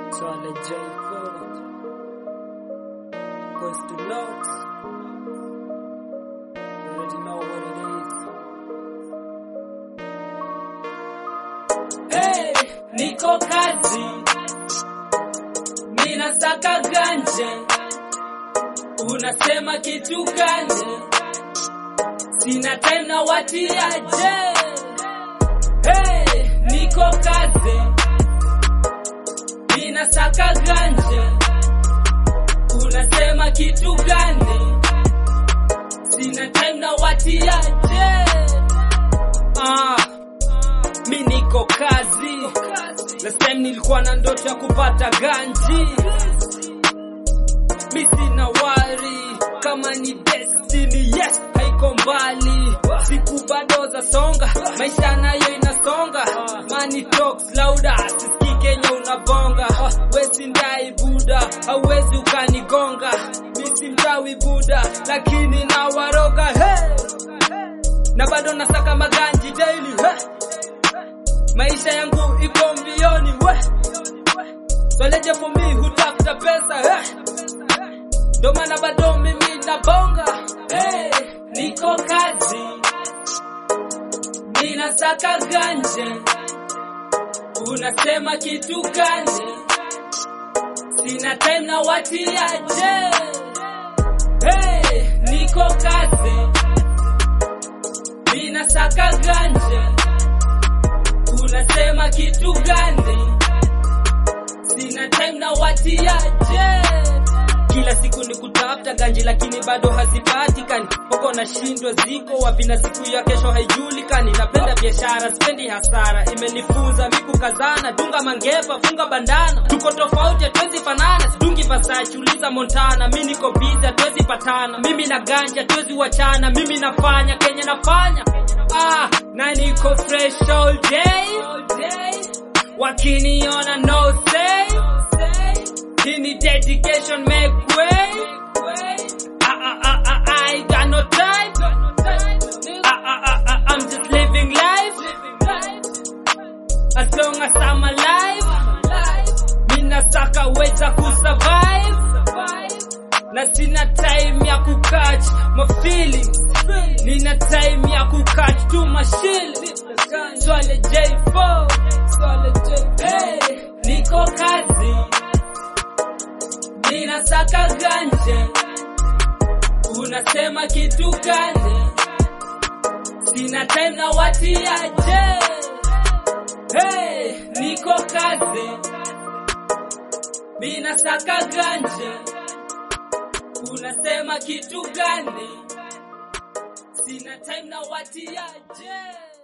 Swale J4 Goes to Locks You already know what it is Hey, niko kazi Mina saka ganje Unasema kitu gani Sina tena watiaje Hey, niko kazi Mina saka ganje Unasema kitu gani Sina tena watiaje Ah, mi niko kazi Last time nilikuwa na ndoto ya kupata ganji mi sina wari kama ni destiny yes haiko mbali siku bado za songa maisha nayo inasonga money talks louder sisikii kenya unabonga wesi ndai buda hauwezi ukanigonga mi si mchawi buda lakini na waroga hey! na bado nasaka maganji daily hey! maisha yangu ipo mbioni we swaleje for me hutafuta pesa hey! ndo maana bado mimi nabonga hey, niko kazi ninasaka ganje unasema kitu gani sina time na watiaje hey, niko kazi ninasaka ganje unasema kitu gani sina time na watiaje kila siku ni kutafuta ganji lakini bado hazipatikani poko na shindwa ziko wapi na siku ya kesho haijulikani napenda biashara spendi hasara imenifunza miku kazana dunga mangepa funga bandana tuko tofauti hatuwezi fanana sidungi pasachi uliza montana mi niko bizi hatuwezi patana mimi na ganja hatuwezi wachana mimi nafanya kenya nafanya ah, na niko fresh all day wakiniona no say Give me dedication, make way. I, I, I, I, I ain't got no time. I, I, I, I, I'm just living life. As long as I'm alive. Mina saka weza kusurvive. Na sina time ya kukatch my feelings. Nina time ya kukatch tu mashili. Swale J4. Swale J4. Hey, niko kazi ninasaka ganje unasema kitu gani sina time na watiaje hey, niko kazi ninasaka ganje unasema kitu gani sina time na watiaje